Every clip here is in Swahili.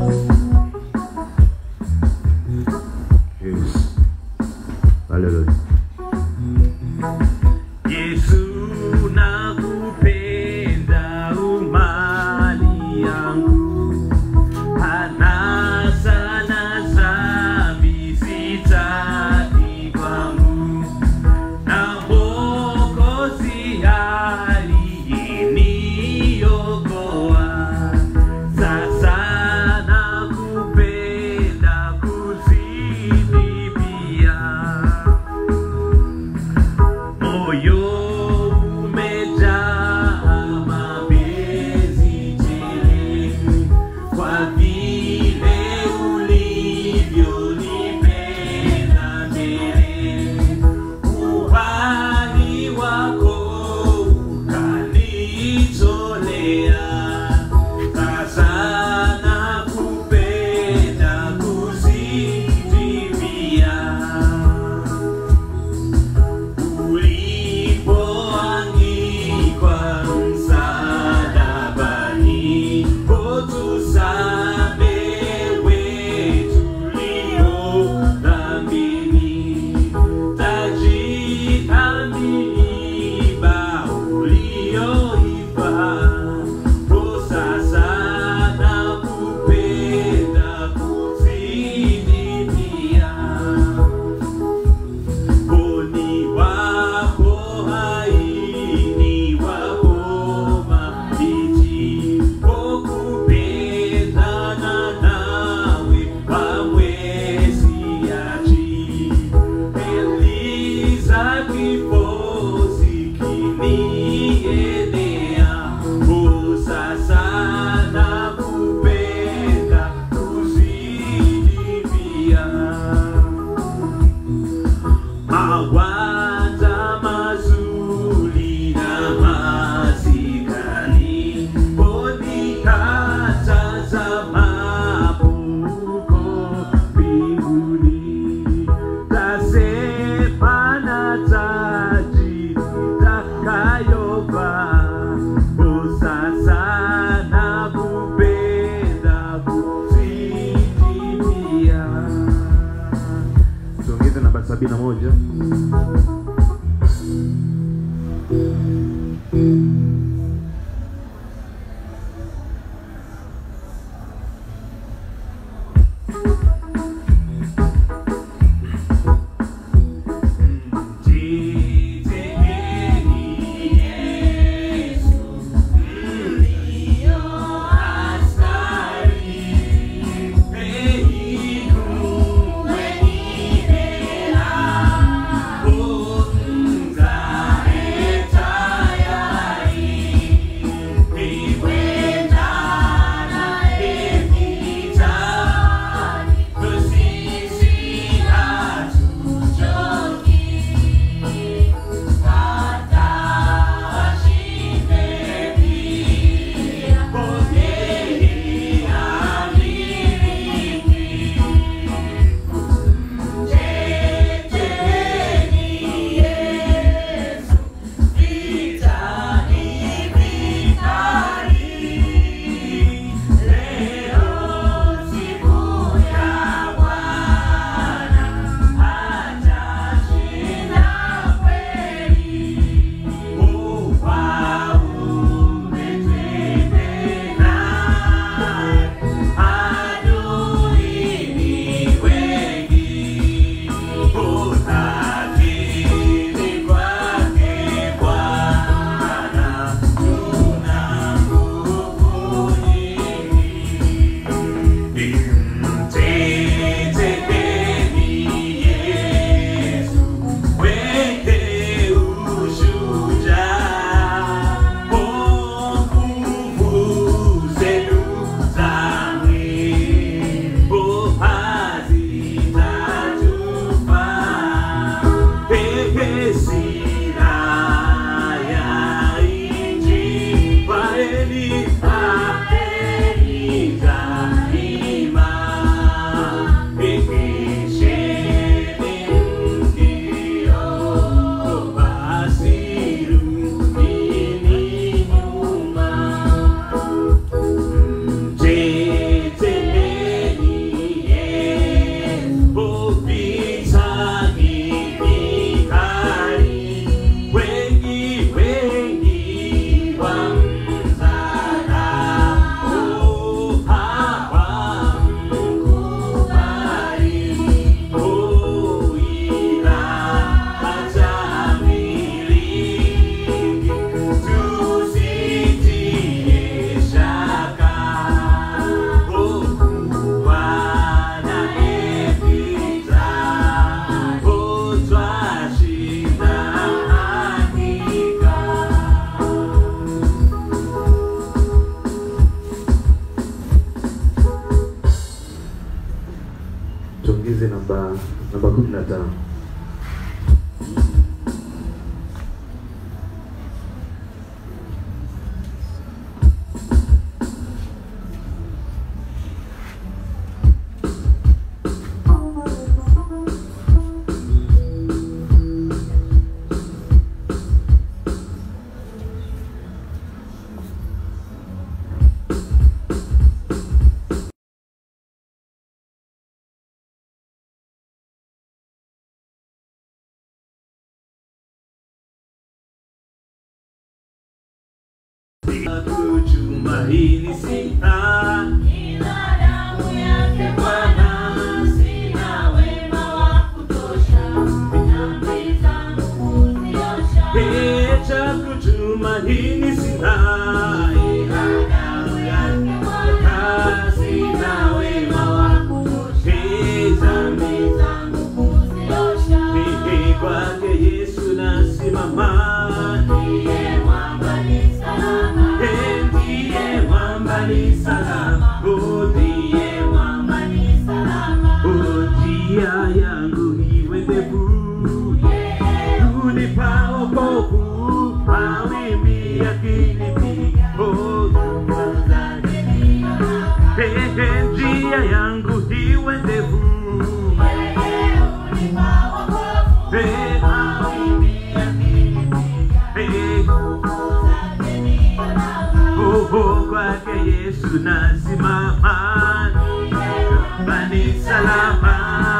Yes. Hallelujah. Yesu nakupenda umali yangu hana sana zambi sitaki kwangu na Mwokozi aliyeniokoa sasa nakupenda kuzidi pia moyo umejaa mapenzi tele kwa vile ulivyonipenda mbele uhai wako ukanitolea sasa nakupenda kuzidi pia ulipoangikwa msalabani, utusamehe tulio dhambini, taji na miiba ulioiva, o sasa nakupenda kuzidi pia. Boni wako haini wako mabiji Okupendana nawe hamwezi achi Eliza kifosi kinienea O sasa nakupenda kuzidi pia Mawaza mazuri na masikani Bodi katazamapo huko mbinguni Tasema na taji nitakayovaa O sasa nakupenda kuzidi pia Tuongeze namba sabini na moja. Oh tuongeze namba namba kumi na tano. Kutumaini sina Ila damu yake Bwana, sina wema wa kutosha, dhambi zangu kuziosha. cha kutumaini sina Ila damu yake Bwana, sina wema wa kutosha, dhambi zangu kuziosha. Mimi kwake Yesu nasimama Ndiye mwamba ni salama, ndiye mwamba ni salama Oh, ndiye mwamba ni salama. Oh, njia yangu iwe ndefu unipa wokovu mawimbi yakinipiga Oh, nguvu zake Ehe, njia yangu iwe ndefu Yeye hunipa wokovu, Eh, mawimbi yakinipiga. eh, oh, kwake Yesu nasimama bani salama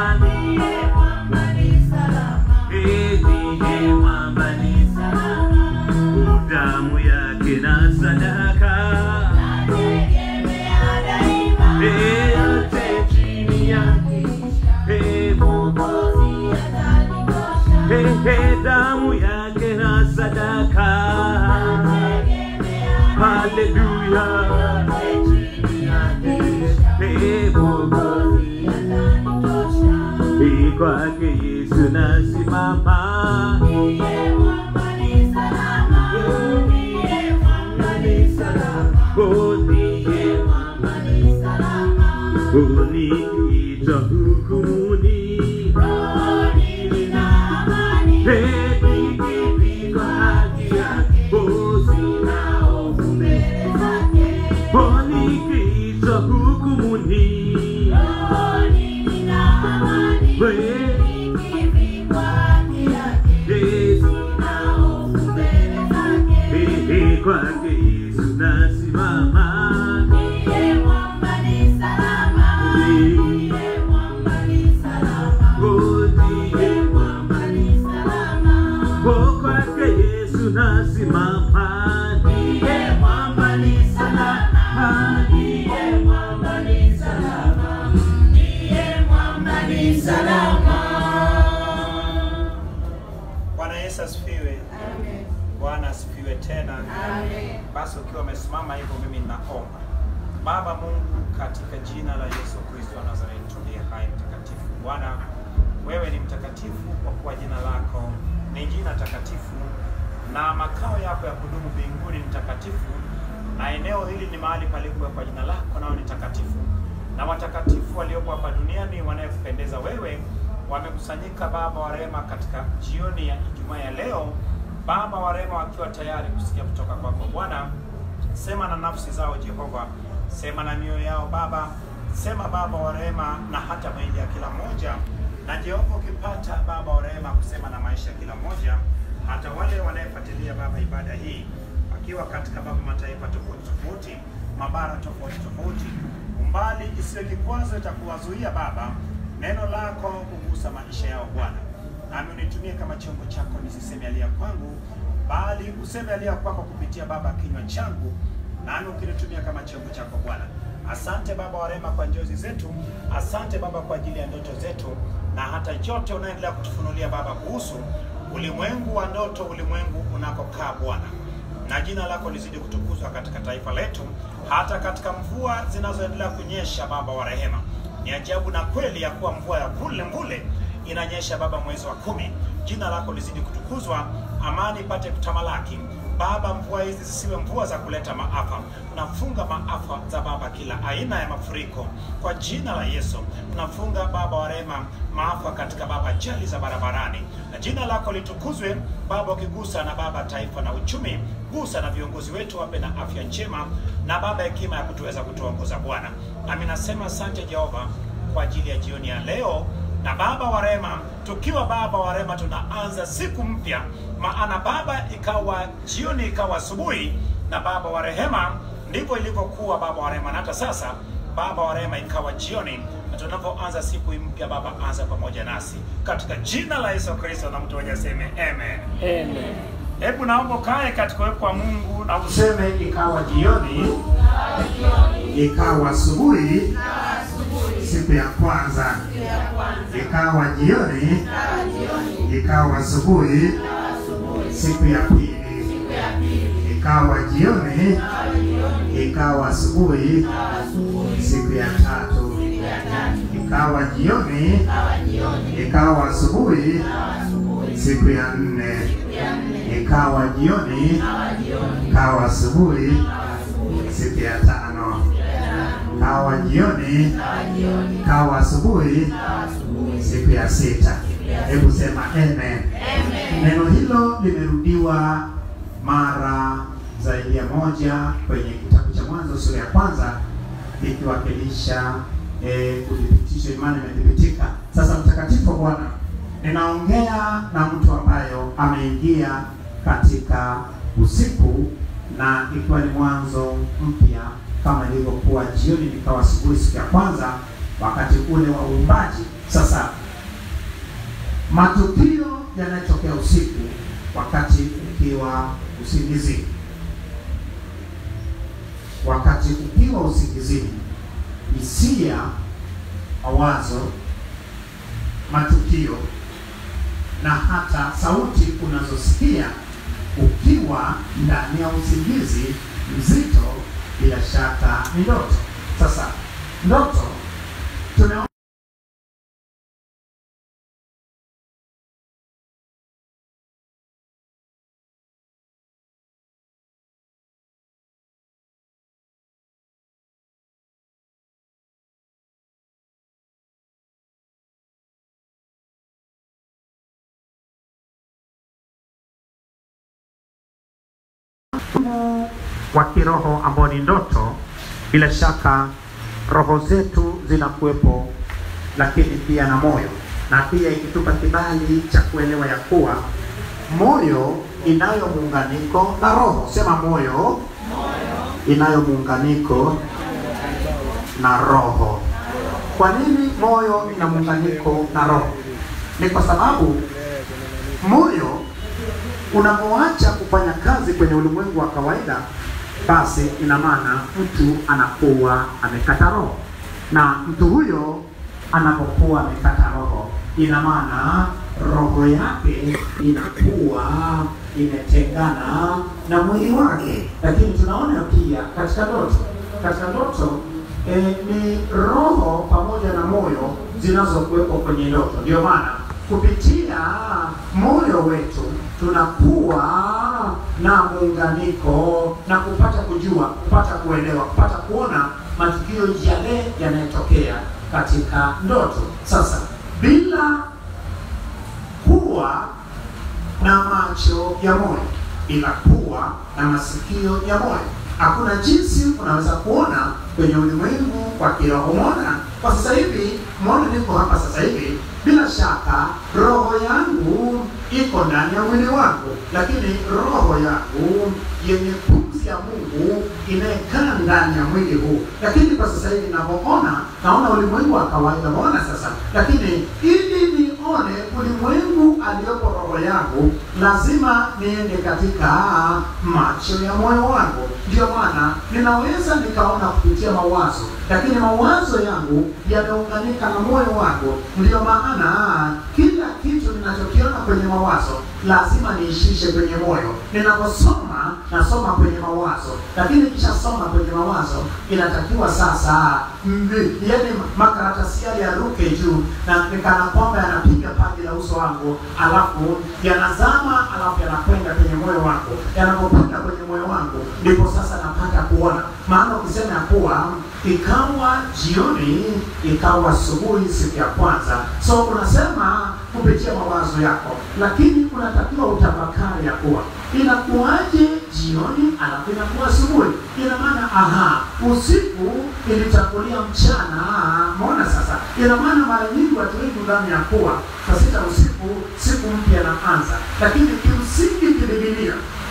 Eh, ndiye mwamba ni salama damu yake na sadaka Eh, yote chini yake Eh, eh, eh, damu yake na sadaka haleluya Eh, Mwokozi. Eh, kwake Yesu nasimama Oh, ndiye uniita hukumuni Eh, nikipigwa haki yake Oh, sina hofu mbele Oh, nikiitwa hukumuni Eh, Yesu Eh, eh, kwake Yesu nasimama Oh, ndiye Oh, kwake Yesu nasimama ndiye mwamba ni salama ndiye mwamba ni salama Bwana Yesu asifiwe. Bwana asifiwe tena. Basi ukiwa umesimama hivyo, mimi ninaomba. Baba Mungu, katika jina la Yesu Kristo wa Nazareti tuliye hai mtakatifu, Bwana wewe ni mtakatifu kwa kuwa jina lako ni jina takatifu na makao yako ya kudumu mbinguni ni takatifu, na eneo hili ni mahali palipowekwa jina lako, nao ni takatifu, na watakatifu waliopo hapa duniani wanayekupendeza wewe wamekusanyika, Baba wa rehema, katika jioni ya Ijumaa ya leo, Baba wa rehema, wakiwa tayari kusikia kutoka kwako Bwana. Sema na nafsi zao Jehova, sema na mioyo yao Baba, sema Baba wa rehema, na hata maisha ya kila mmoja. Na Jehova, ukipata Baba wa rehema kusema na maisha ya kila mmoja, hata wale wanayefuatilia Baba ibada hii wakiwa katika Baba mataifa tofauti tofauti, mabara tofauti tofauti, umbali isiyo kikwazo itakuwazuia Baba neno lako kugusa maisha yao Bwana, nami unitumie kama chombo chako, nisiseme aliya kwangu, bali useme aliya kwako kupitia Baba kinywa changu, nami ukinitumia kama chombo chako Bwana. Asante Baba wa rehema kwa njozi zetu, asante Baba kwa ajili ya ndoto zetu, na hata yote unaendelea kutufunulia Baba kuhusu ulimwengu wa ndoto, ulimwengu unakokaa Bwana na jina lako lizidi kutukuzwa katika taifa letu, hata katika mvua zinazoendelea kunyesha. Baba wa rehema, ni ajabu na kweli ya kuwa mvua ya kule mbule inanyesha Baba mwezi wa kumi. Jina lako lizidi kutukuzwa, amani ipate kutamalaki, Baba, mvua hizi zisiwe mvua za kuleta maafa. Tunafunga maafa za Baba, kila aina ya mafuriko kwa jina la Yesu. Tunafunga Baba wa rehema maafa katika Baba ajali za barabarani, na jina lako litukuzwe Baba, ukigusa na Baba taifa na uchumi, gusa na viongozi wetu, wape na afya njema na Baba hekima ya kutuweza kutuongoza Bwana. Nami nasema asante Jehova kwa ajili ya jioni ya leo na Baba wa rehema, tukiwa Baba wa rehema, tunaanza siku mpya, maana Baba ikawa jioni ikawa asubuhi, na Baba wa rehema, ndivyo ilivyokuwa Baba wa rehema, na hata sasa Baba wa rehema ikawa jioni, na tunapoanza siku hii mpya, Baba anza pamoja nasi katika jina la Yesu Kristo, na mtu mmoja aseme amen. Amen. Hebu naomba ukae katika uwepo wa Mungu na useme ikawa jioni, ikawa asubuhi, siku ya kwanza, ikawa jioni, ikawa asubuhi, siku ya pili, ikawa jioni, ikawa asubuhi, siku ya tatu, ikawa jioni, ikawa asubuhi, siku ya nne, ikawa jioni, ikawa asubuhi, siku ya tano, ikawa jioni, ikawa asubuhi, siku ya sita. Hebu sema amen. Neno hilo limerudiwa mara zaidi ya moja kwenye kitabu cha Mwanzo sura ya kwanza ikiwakilisha eh, kudhibitisha imani imethibitika. Sasa mtakatifu wa Bwana, ninaongea na mtu ambayo ameingia katika usiku na ikiwa ni mwanzo mpya kama ilivyokuwa jioni nikawa asubuhi siku ya kwanza wakati ule wa uumbaji. Sasa matukio yanayotokea usiku wakati ukiwa usingizini, wakati ukiwa usingizini, hisia, mawazo, matukio na hata sauti unazosikia ukiwa ndani ya usingizi mzito, bila shaka ni ndoto. Sasa ndoto tumeona mfumo wa kiroho ambao ni ndoto, bila shaka roho zetu zinakuwepo, lakini pia na moyo, na pia ikitupa kibali cha kuelewa ya kuwa moyo inayo muunganiko na roho. Sema moyo inayo muunganiko na roho. Kwa nini moyo ina muunganiko na roho? Ni kwa sababu moyo unapoacha kufanya kazi kwenye ulimwengu wa kawaida, basi ina maana mtu anakuwa amekata roho, na mtu huyo anapokuwa amekata roho, ina maana roho yake inakuwa imetengana na mwili wake. Lakini tunaona pia katika ndoto, katika ndoto e, ni roho pamoja na moyo zinazokuwepo kwenye ndoto. Ndio maana kupitia moyo wetu tunakuwa na muunganiko na kupata kujua, kupata kuelewa, kupata kuona matukio yale yanayotokea katika ndoto. Sasa bila kuwa na macho ya moyo, bila kuwa na masikio ya moyo, hakuna jinsi unaweza kuona kwenye ulimwengu wa kiroho. Mwana kwa sasa hivi, mwana niko hapa sasa hivi, bila shaka roho yangu iko ndani ya mwili wangu, lakini roho yangu yenye pumzi ya Mungu inayekaa ndani ya mwili huu. Lakini kwa sasa hivi ninavyoona, naona ulimwengu wa kawaida, naona sasa, lakini ili nione ulimwengu aliyopo roho yangu, lazima niende katika macho ya moyo wangu. Ndio maana ninaweza nikaona kupitia mawazo, lakini mawazo yangu yameunganika na moyo wangu. Ndio maana kila kitu ninachokiona kwenye mawazo lazima niishishe kwenye moyo. Ninaposoma nasoma kwenye mawazo, lakini nikishasoma kwenye mawazo inatakiwa sasa mbi, yani makaratasi yale yaruke juu na nikana kwamba yanapiga paji la uso wangu, alafu yanazama, alafu yanakwenda kwenye moyo wangu. Yanapokwenda kwenye moyo wangu, ndipo sasa napata kuona. Maana ukisema ya kuwa ikawa jioni, ikawa asubuhi siku ya kwanza, so unasema kupitia mawazo yako, lakini unatakiwa utafakari ya kuwa inakuwaje jioni alafu inakuwa asubuhi. Ina maana aha, usiku ilitangulia mchana. Maona sasa, ina maana mara nyingi watu wengi ndani ya kuwa saa sita usiku siku mpya inaanza, lakini kimsingi kibibilia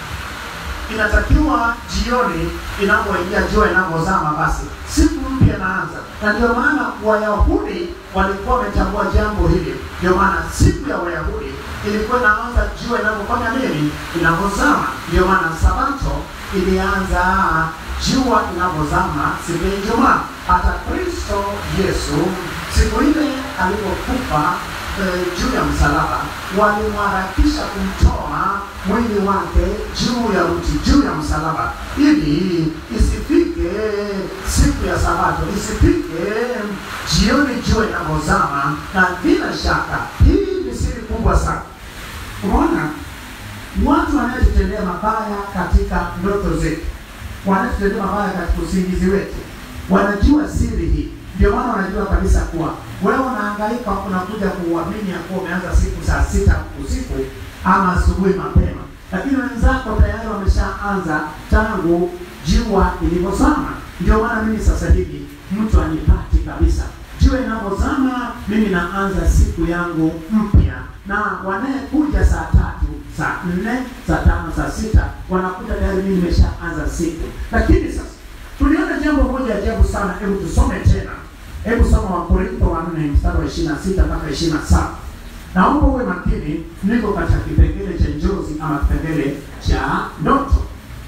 inatakiwa jioni inapoingia jua inapozama, basi siku mpya inaanza. Na ndio maana Wayahudi walikuwa wametambua jambo hili. Ndio maana siku ya Wayahudi ilikuwa inaanza jua inapofanya nini, inapozama. Ndio maana Sabato ilianza jua inapozama siku ya Ijumaa. Hata Kristo Yesu siku ile alipokufa eh, juu ya msalaba walimharakisha kumtoa mwili wake juu ya mti juu ya msalaba ili isifike siku ya sabato isifike jioni jua inapozama na bila shaka hii ni siri kubwa sana unaona watu wanayetutendea mabaya katika ndoto zetu wanatutendea mabaya katika usingizi wetu wanajua siri hii ndio maana wanajua kabisa kuwa wewe unahangaika unakuja kuuamini ya kuwa umeanza siku saa sita usiku ama asubuhi mapema lakini wenzako tayari wameshaanza tangu jua ilivyozama ndio maana mimi sasa hivi mtu anipati kabisa jua inapozama mimi naanza siku yangu mpya na wanayekuja saa tatu saa nne saa tano saa sita wanakuja tayari mimi nimeshaanza siku lakini sasa tuliona jambo moja ajabu sana hebu tusome tena hebu soma wakorintho wa nne mstari wa ishiri na sita mpaka ishiri na saba naomba uwe makini niko katika kipengele cha njozi ama kipengele cha ndoto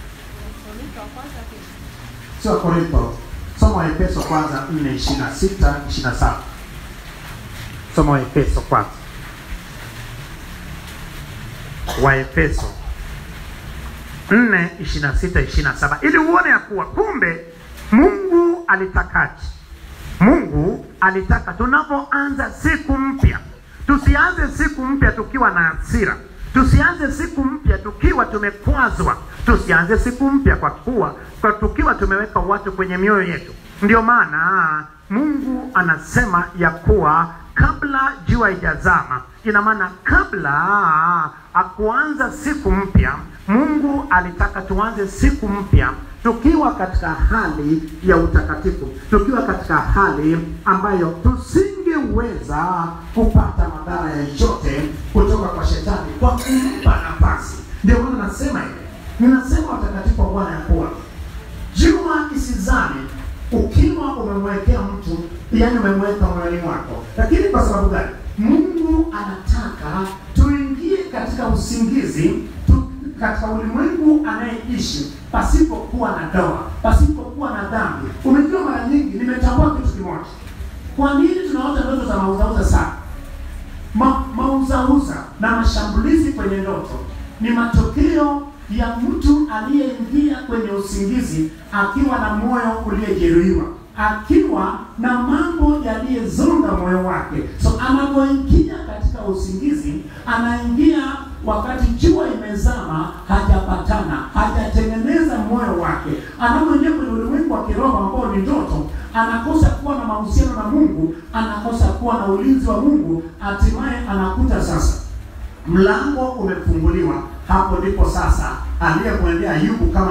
sio korintho soma waefeso kwanza nne ishiri na sita ishiri na saba soma waefeso kwanza waefeso nne ishiri na sita ishiri na saba ili uone ya kuwa kumbe mungu alitakaje mungu alitaka tunapoanza siku mpya tusianze siku mpya tukiwa na hasira tusianze siku mpya tukiwa tumekwazwa tusianze siku mpya kwa kuwa kwa tukiwa tumeweka watu kwenye mioyo yetu ndio maana mungu anasema ya kuwa kabla jua ijazama ina maana kabla akuanza siku mpya mungu alitaka tuanze siku mpya tukiwa katika hali ya utakatifu tukiwa katika hali ambayo tusingeweza kupata madhara yoyote kutoka kwa shetani kwa kumpa nafasi ndio maana nasema hivi ninasema watakatifu wa bwana ya kuwa jua isizame ukiwa umemwekea mtu yani umemweka moyoni mwako lakini kwa sababu gani mungu anataka tuingie katika usingizi tu, katika ulimwengu anayeishi pasipokuwa na doa pasipokuwa na dhambi umejua mara nyingi nimetambua kitu kimoja kwa nini tunaota ndoto za mauzauza sana Ma, mauzauza na mashambulizi kwenye ndoto ni matokeo ya mtu aliyeingia kwenye usingizi akiwa na moyo uliojeruhiwa akiwa na mambo yaliyezonga moyo wake so anapoingia katika usingizi anaingia wakati jua imezama hajapatana hajatengeneza moyo wake anapoingia kwenye ulimwengu wa kiroho ambao ni ndoto anakosa kuwa na mahusiano na mungu anakosa kuwa na ulinzi wa mungu hatimaye anakuta sasa mlango umefunguliwa hapo ndipo sasa aliyemwendea ayubu kama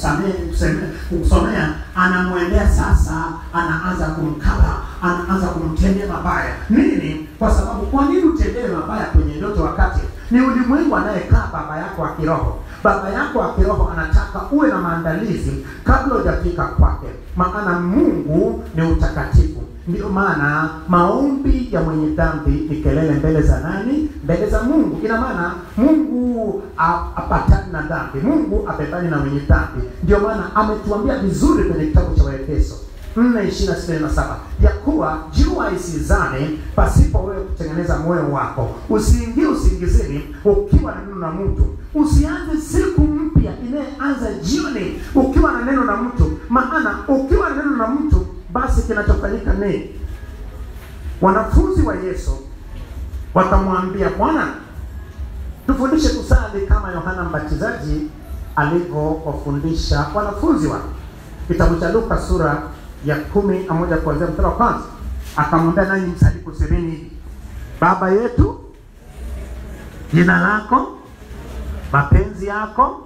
nitakavyokusomea anamwendea sasa anaanza kumkaba anaanza kumtendea mabaya nini kwa sababu kwa nini utendee mabaya kwenye ndoto wakati ni ulimwengu anayekaa baba yako wa kiroho baba yako wa kiroho anataka uwe na maandalizi kabla hujafika kwake maana mungu ni utakatifu ndio maana maombi ya mwenye dhambi ni kelele mbele za nani mbele za mungu ina maana mungu apatani na dhambi mungu abebani na mwenye dhambi ndio maana ametuambia vizuri kwenye kitabu cha waefeso nne ishirini na sita na saba ya kuwa jua isizame pasipo wewe kutengeneza moyo wako, usiingie usingizini ukiwa na neno na mtu, usianze siku mpya inayeanza jioni ukiwa na neno na mtu, maana ukiwa na neno na mtu, basi kinachofanyika ni wanafunzi wa Yesu wakamwambia Bwana, tufundishe kusali kama Yohana Mbatizaji alivyowafundisha wanafunzi wake. Kitabu cha Luka sura ya kumi na moja kuanzia mstari wa kwanza akamwambia, nanyi msali kusemeni hivi: Baba yetu, jina lako, mapenzi yako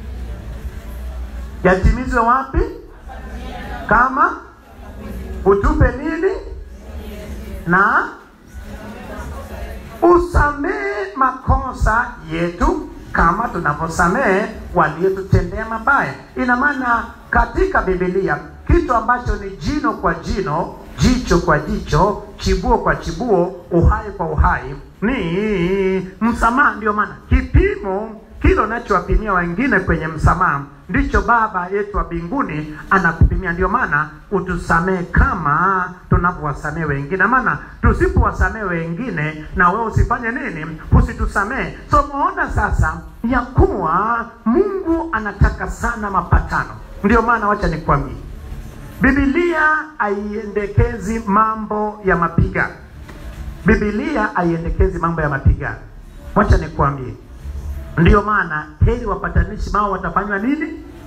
yatimizwe wapi? Kama utupe nini na usamehe makosa yetu kama tunavyosamehe waliotutendea mabaya. Ina maana katika Biblia kitu ambacho ni jino kwa jino, jicho kwa jicho, chibuo kwa chibuo, uhai kwa uhai ni msamaha. Ndio maana kipimo kile unachowapimia wengine kwenye msamaha ndicho Baba yetu wa mbinguni anakupimia. Ndio maana utusamehe kama tunavyowasamehe wengine, maana tusipowasamehe wengine na wewe usifanye nini? Usitusamehe. So umeona sasa ya kuwa Mungu anataka sana mapatano. Ndio maana wacha nikwambie, Biblia haiendekezi mambo ya mapigano. Biblia haiendekezi mambo ya mapigano. Wacha nikwambie Ndiyo maana heri wapatanishi mao watafanywa nini?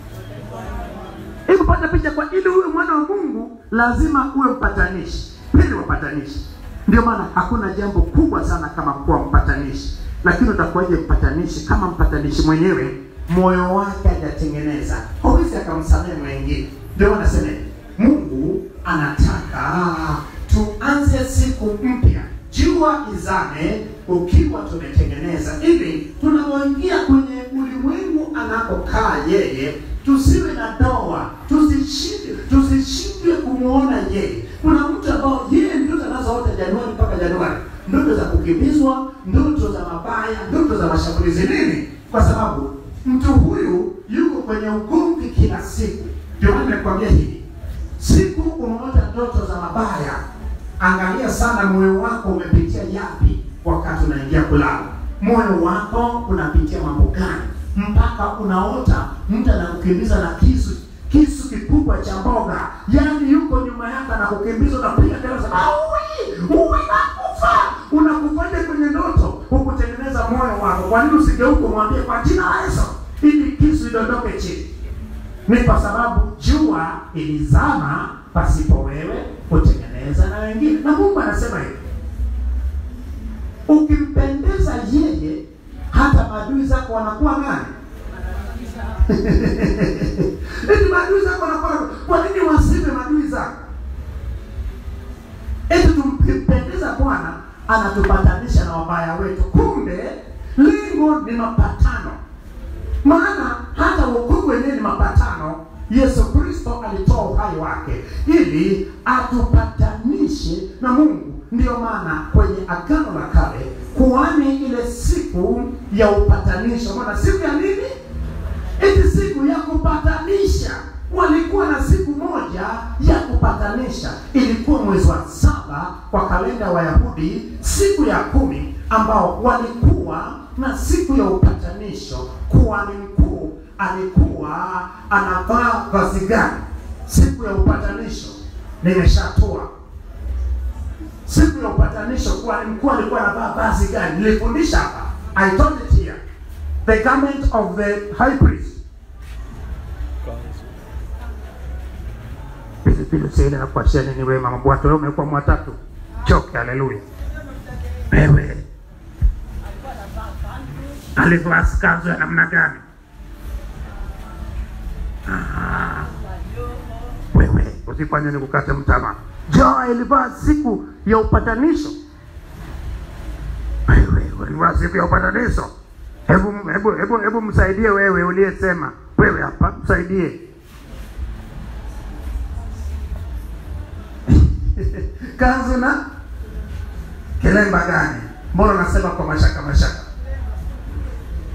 Ili kupata picha kwa ili uwe mwana wa Mungu lazima uwe mpatanishi. Heri wapatanishi. Ndio maana hakuna jambo kubwa sana kama kuwa mpatanishi. Lakini utakuwaje mpatanishi kama mpatanishi mwenyewe moyo wake hajatengeneza? Hawezi akamsamehe mwingine. Ndio maana nasema Mungu anataka tuanze siku mpya jua izame ukiwa tumetengeneza, ili tunapoingia kwenye ulimwengu anapokaa yeye, tusiwe na doa, tusishindwe tusishindwe kumwona yeye. Kuna mtu ambao yeye ndoto anazoota Januari mpaka Januari, ndoto za kukimbizwa, ndoto za mabaya, ndoto za mashambulizi. Nini? Kwa sababu mtu huyu yuko kwenye ugomvi kila siku. Ndio maana nimekwambia hivi, siku umeota ndoto za mabaya Angalia sana moyo wako umepitia yapi wakati unaingia kulala. Moyo wako unapitia mambo gani mpaka unaota mtu anakukimbiza na kisu kisu kikubwa cha mboga, yaani yuko nyuma yako anakukimbiza, unapiga kelele, aui uwi nakufa, unakufaje kwenye ndoto, hukutengeneza moyo wako. Kwa nini usigeuke mwambie kwa jina la Yesu ili kisu idondoke chini? Ni kwa sababu jua ilizama pasipo wewe kutengeneza na wengine. Na Mungu anasema hivi, ukimpendeza yeye, hata maadui zako wanakuwa nani? Eti maadui zako wanakuwa kwa nini wasiwe maadui zako? Eti tumpendeza Bwana anatupatanisha na wabaya wetu, kumbe lengo ni mapatano. Maana hata wokovu wenyewe ni mapatano. Yesu Kristo alitoa uhai wake ili atupatanishe na Mungu. Ndiyo maana kwenye Agano la Kale kuhani ile siku ya upatanisho, maana siku ya nini? Eti siku ya kupatanisha. Walikuwa na siku moja ya kupatanisha, ilikuwa mwezi wa saba kwa kalenda ya Wayahudi, siku ya kumi, ambao walikuwa na siku ya upatanisho. Kuhani mkuu alikuwa anavaa vazi gani siku ya upatanisho? Nimeshatoa siku ya upatanisho, kuhani mkuu alikuwa anavaa vazi gani? Nilifundisha hapa, I told it here, the garment of the high priest. Pilipili sile na kuachia nini wewe mama bwato, wewe umekuwa mwatatu choke. Haleluya! Wewe alivaa kanzu ya namna gani? Ah, wewe usifanye ni kukate mtama. Joa ilivaa siku ya upatanisho. Wewe ulivaa siku ya upatanisho. Hebu hebu hebu hebu msaidie wewe uliyesema. Wewe hapa msaidie. Kanzu na kilemba gani? Mbona nasema kwa mashaka mashaka?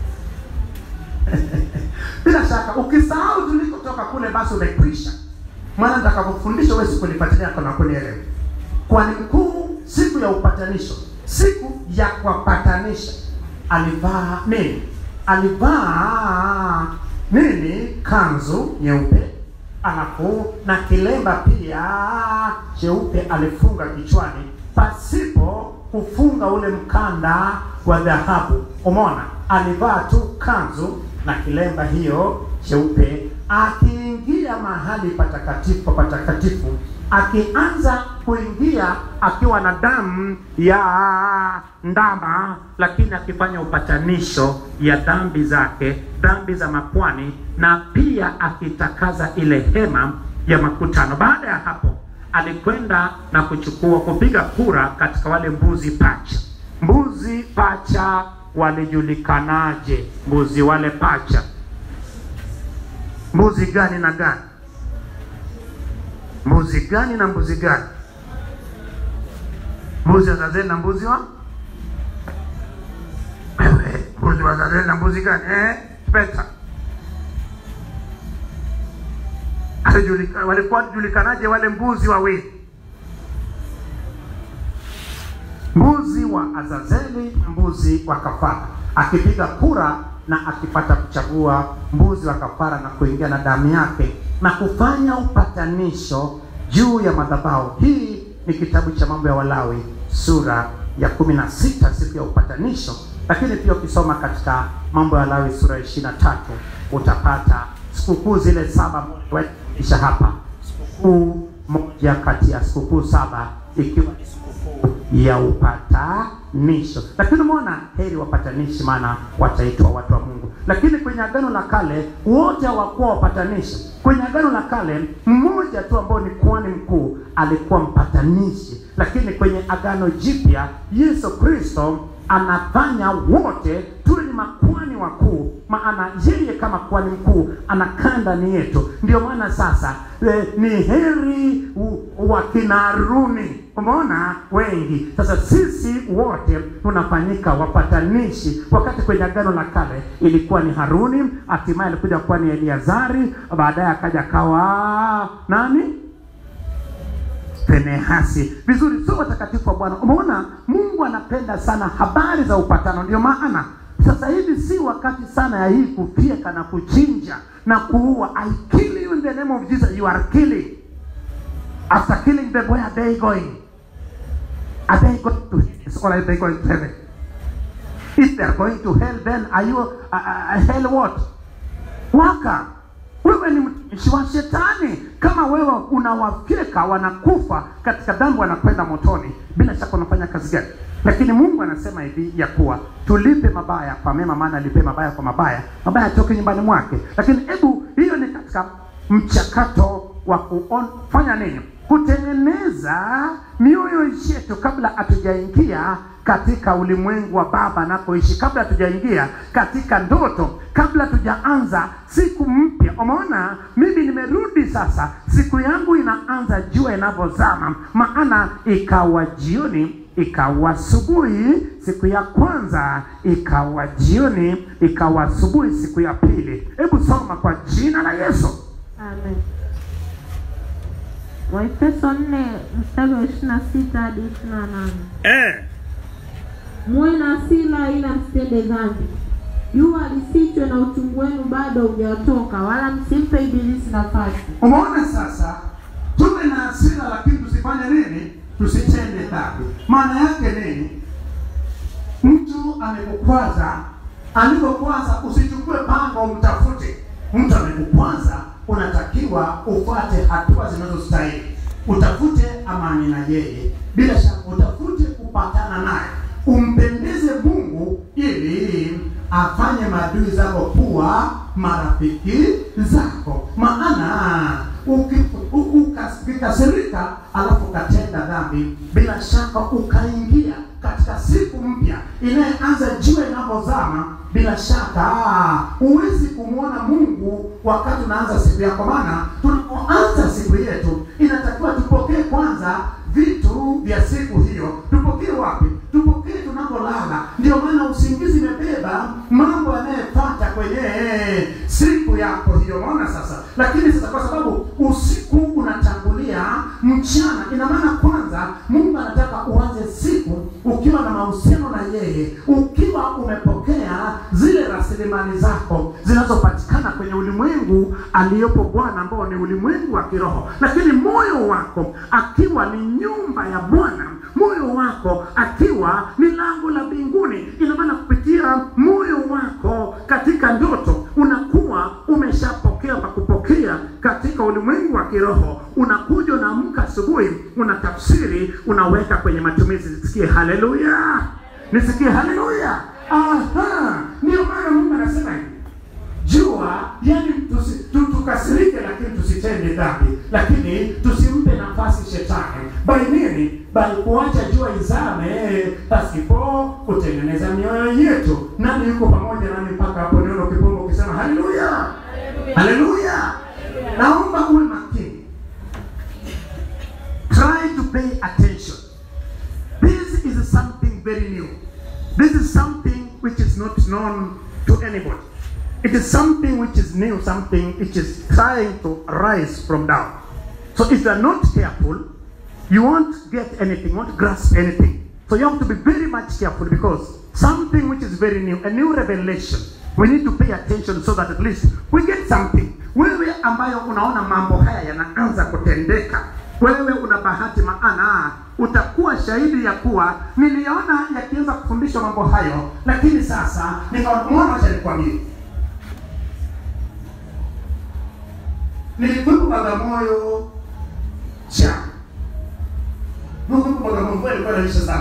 Bila shaka ukisahau tulikotoka kule, basi umekwisha. maana nitakapofundisha wewe sikulifuatilia kana kunielewa kwani mkuu siku ya upatanisho siku ya kuwapatanisha alivaa nini alivaa nini kanzu nyeupe alafu na kilemba pia cheupe alifunga kichwani pasipo kufunga ule mkanda wa dhahabu umeona alivaa tu kanzu na kilemba hiyo cheupe akiingia mahali patakatifu patakatifu akianza kuingia akiwa na damu ya ndama lakini akifanya upatanisho ya dhambi zake dhambi za mapwani na pia akitakaza ile hema ya makutano baada ya hapo alikwenda na kuchukua kupiga kura katika wale mbuzi pacha mbuzi pacha walijulikanaje mbuzi wale pacha mbuzi gani na gani mbuzi gani na mbuzi gani mbuzi wa Zazeli na mbuzi wa Wewe, mbuzi wa Zazeli na mbuzi gani eh? Peta Alijulika- walikuwa julikanaje wale mbuzi wawili mbuzi wa Azazeli na mbuzi wa kafara, akipiga kura na akipata kuchagua mbuzi wa kafara na kuingia na damu yake na kufanya upatanisho juu ya madhabahu. Hii ni kitabu cha mambo ya Walawi sura ya kumi na sita siku ya upatanisho, lakini pia ukisoma katika mambo ya Walawi sura ya ishirini na tatu utapata sikukuu zile saba isha hapa, sikukuu moja kati ya sikukuu saba ikiwa ni sikukuu ya upatanisho. Lakini umeona, heri wapatanishi, maana wataitwa watu wa Mungu. Lakini kwenye agano la kale wote hawakuwa wapatanishi. Kwenye agano la kale mmoja tu ambao ni kuhani mkuu alikuwa mpatanishi, lakini kwenye agano jipya Yesu Kristo anafanya wote tuwe ni makuhani wakuu, maana yeye kama kuhani mkuu anakaa ndani yetu. Ndio maana sasa e, ni heri u- wakina Haruni, umeona wengi. Sasa sisi wote tunafanyika wapatanishi, wakati kwenye agano la kale ilikuwa ni Haruni, hatimaye alikuja kuwa ni Eliazari, baadaye akaja kawa nani? Finehasi. Vizuri, sio watakatifu wa Bwana. Umeona, Mungu anapenda sana habari za upatano. Ndio maana sasa hivi si wakati sana ya hii kufyeka na kuchinja na kuua. I kill you in the name of Jesus, you are killing. After killing them, where are they going? Are they going to hell or are they going to heaven? If they are going to hell, then are you uh, uh, hell what? Waka, wewe ni mtumishi wa shetani. Kama wewe unawafyeka wanakufa katika dhambi, wanakwenda motoni, bila shaka unafanya kazi gani? Lakini Mungu anasema hivi ya kuwa tulipe mabaya kwa mema, maana alipe mabaya kwa mabaya, mabaya atoke nyumbani mwake. Lakini hebu hiyo ni katika mchakato wa kufanya nini? Kutengeneza mioyo yetu kabla hatujaingia katika ulimwengu wa Baba anapoishi, kabla hatujaingia katika ndoto, kabla tujaanza siku mpya. Umeona, mimi nimerudi sasa, siku yangu inaanza jua inavyozama, maana ikawa jioni ikawa asubuhi siku ya kwanza, ikawa jioni, ikawa asubuhi siku ya pili. Hebu soma kwa jina la Yesu. Amen. Waefeso 4 mstari wa 26 hadi 28. Eh, Muwe na hasira ila msitende dhambi. Jua lisichwe na uchungu wenu bado hujatoka, wala msimpe ibilisi nafasi. umeona sasa, tuwe na hasira lakini tusifanye nini? Tusitende dhambi. Maana yake nini? Mtu amekukwaza, alipokwaza usichukue pango umtafute. Mtu amekukwaza, unatakiwa ufuate hatua zinazostahili, utafute amani na yeye, bila shaka utafute kupatana naye, umpendeze Mungu ili afanye maadui zako kuwa marafiki zako. Maana uki- u- ukas- ukikasirika alafu ukatenda dhambi, bila shaka ukaingia katika siku mpya inayeanza jua inapozama, bila shaka ah, huwezi kumwona Mungu wakati unaanza siku yako. Maana tunapoanza siku yetu inatakiwa tupokee kwanza vitu vya siku hiyo. Tupokee wapi? Tupokee tunapolala. Ndio maana usingizi imebeba mambo yanayopata kwenye siku yako hiyo, unaona sasa. Lakini sasa, kwa sababu usiku una mchana ina maana kwanza mungu anataka uanze siku ukiwa na mahusiano na yeye ukiwa umepokea zile rasilimali zako zinazopatikana kwenye ulimwengu aliyopo bwana ambao ni ulimwengu wa kiroho lakini moyo wako akiwa ni nyumba ya bwana moyo wako akiwa ni lango la mbinguni ina maana kupitia moyo wako katika ndoto unakuwa umeshapokea pa kupokea katika ulimwengu wa kiroho unakuja unaamka asubuhi una tafsiri unaweka kwenye matumizi nisikie haleluya nisikie haleluya aha ndio maana mungu anasema hivi jua yani tusi, tu, tukasirike lakini tusitende dhambi lakini tusimpe nafasi shetani by nini by kuacha jua izame pasipo kutengeneza mioyo yetu nani yuko pamoja nami mpaka hapo neno kipongo ukisema haleluya haleluya naomba uwe makini try to pay attention this is something very new this is something which is not known to anybody it is something which is new something which is trying to rise from down so if you are not careful you won't get anything, won't grasp anything. So you have to be very much careful because something which is very new, a new revelation, we need to pay attention so that at least we get something. Wewe ambayo unaona mambo haya yanaanza kutendeka, wewe una bahati maana utakuwa shahidi ya kuwa niliona yakianza kufundishwa mambo hayo, lakini sasa nikaona, wacha nikwambie, nilikuwepo Bagamoyo jana Mungu Bagamoyo mvua ilikuwa inanyesha sana.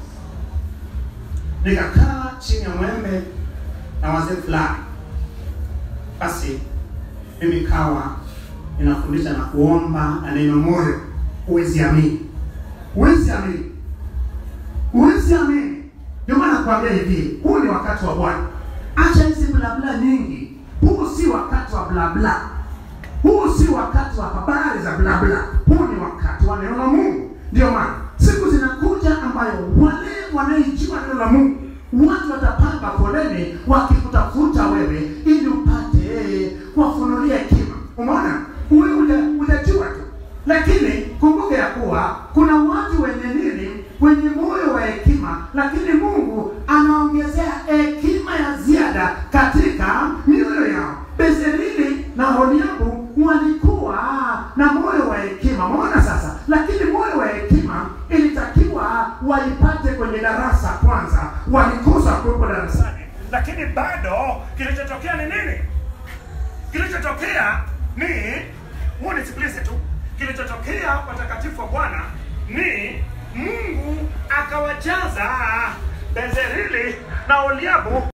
Nikakaa chini ya mwembe na wazee fulani. Basi mimi kawa ninafundisha na kuomba na neno moyo, huwezi amini, huwezi amini, huwezi amini. Ndio maana nakwambia hivi, huu ni wakati wa Bwana. Acha hizi blabla nyingi, huu si wakati wa blabla, huu si wakati wa habari za blabla, huu ni wakati wa neno la Mungu. Ndio maana siku zinakuja ambayo wale wanaijua neno la Mungu watu watapanga foleni wakikutafuta wewe ili upate kuwafunulia hekima. Umeona, wewe uja- utajua tu, lakini kumbuka ya kuwa kuna watu wenye nini, wenye moyo wa hekima, lakini Mungu anaongezea hekima ya ziada katika mioyo yao. Bezaleli na Holiabu walikuwa na moyo wa hekima, umeona sasa. Lakini moyo wa hekima ilitakiwa waipate kwenye darasa kwanza, walikosa kuwepo darasani. lakini bado kilichotokea ni nini kilichotokea ni huo nisikilize tu kilichotokea watakatifu wa bwana ni mungu akawajaza bezerili na oliabu